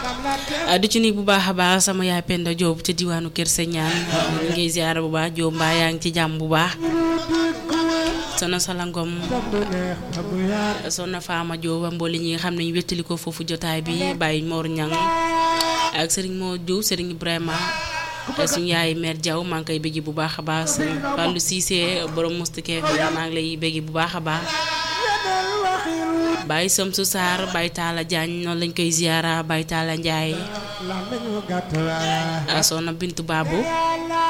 di ci nuyu bu baax a baax sama yaay Penda Diop ca diwaanu Kër Señaan ñu ngi ziar bu baax Diop mbaa yaa ngi ci jàmm bu baax soxna Salangom soxna Fama Diop mbooli ñi nga xam ne ñu wéttali ko foofu jotaay bi Baye Mor Ñang ak Serigne Mor Diouf Serigne Ibrahima suñu yaay mère Diaw maa ngi koy bëgg bu baax a baax Fallou Cissé borom mustike maa ngi lay bëgg bu baax a baax Baye Samsu Sarr Baye Talla Diagne noonu lañ koy ziara Baye Talla Ndiaye soxna Bintu Babou